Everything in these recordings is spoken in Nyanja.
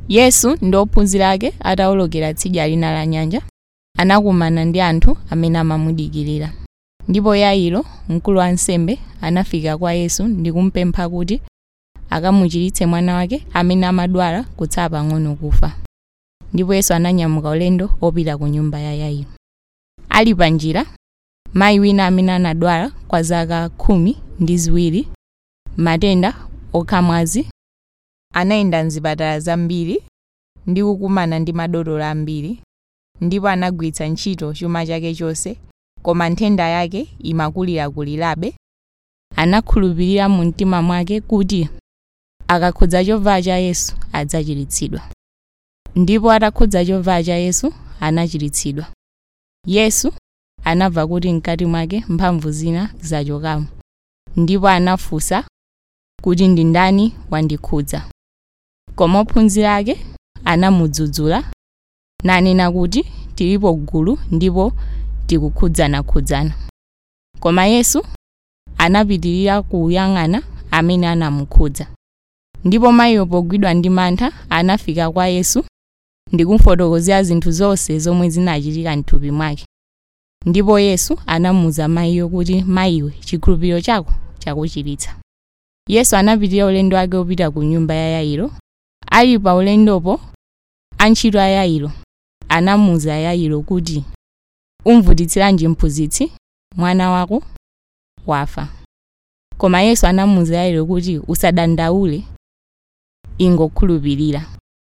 yesu ndi ophunzira ake atawolokera tsidya lina la nyanja anakumana ndi anthu amene amamudikirira ndipo yairo mkulu wa ansembe anafika kwa yesu ndi kumpempha kuti akamuchiritse mwana wake amene amadwala kutsala pang'ono kufa ndipo yesu ananyamuka ulendo opita ku nyumba ya yairo ali pa njira mayi wina amene anadwala kwa zaka khumi ndi ziwiri matenda okhamwazi anayenda mzipatala zambiri ndi kukumana ndi madotolo ambiri ndipo anagwiritsa ntchito chuma chake chonse koma nthenda yake imakulirakulirabe anakhulupirira mu mtima mwake kuti akakhudza chovala cha yesu adzachiritsidwa ndipo atakhudza chovala cha yesu anachiritsidwa yesu anamva kuti mkati mwake mphamvu zina zachokamo ndipo anafunsa kuti ndi ndani wandikhudza koma ophunzira ake anamudzudzula nanena kuti tilipo gulu ndipo tikukhudzanakhudzana koma yesu anapitirira kuyang'ana amene anamukhudza ndipo mayiyo pogwidwa ndi mantha anafika kwa yesu ndi kumufotokozera zinthu zonse zomwe zinachitika mthupi mwake ndipo yesu anamuwuza mayiyo kuti mayiwe chikhulupiriro chako chakuchiritsa yesu anapitirira ulendo wake opita ku nyumba ya yairo ali pa ulendopo antchito a yairo anamuwuza yairo kuti umvutitsiranji mphunzitsi mwana wako wafa koma yesu anamuwuza yairo kuti usadandaule ingokhulupirira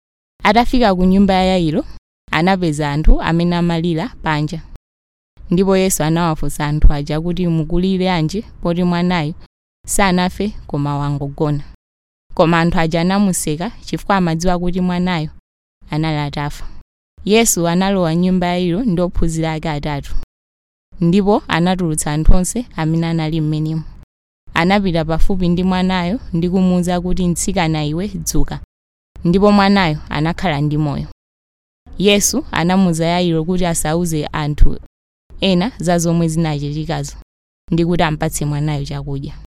atafika ku nyumba ya yairo anapeza anthu amene amalira panja ndipo yesu anawafunsa anthu aja kuti mukulire anji poti mwanayo sanafe koma wangogona koma anthu aja anamuseka chifukwa amadziwa kuti mwanayo anali atafa yesu analowa nyumba ya yairo ndi ophunzira ake atatu ndipo anatulutsa anthu onse amene anali m'menemo anapita pafupi ndi mwanayo ndi kumuwuza kuti mtsikana iwe dzuka ndipo mwanayo anakhala ndi moyo yesu anamuwuza yairo kuti asauze anthu ena za zomwe zinachitikazo ndi kuti ampatse mwanayo chakudya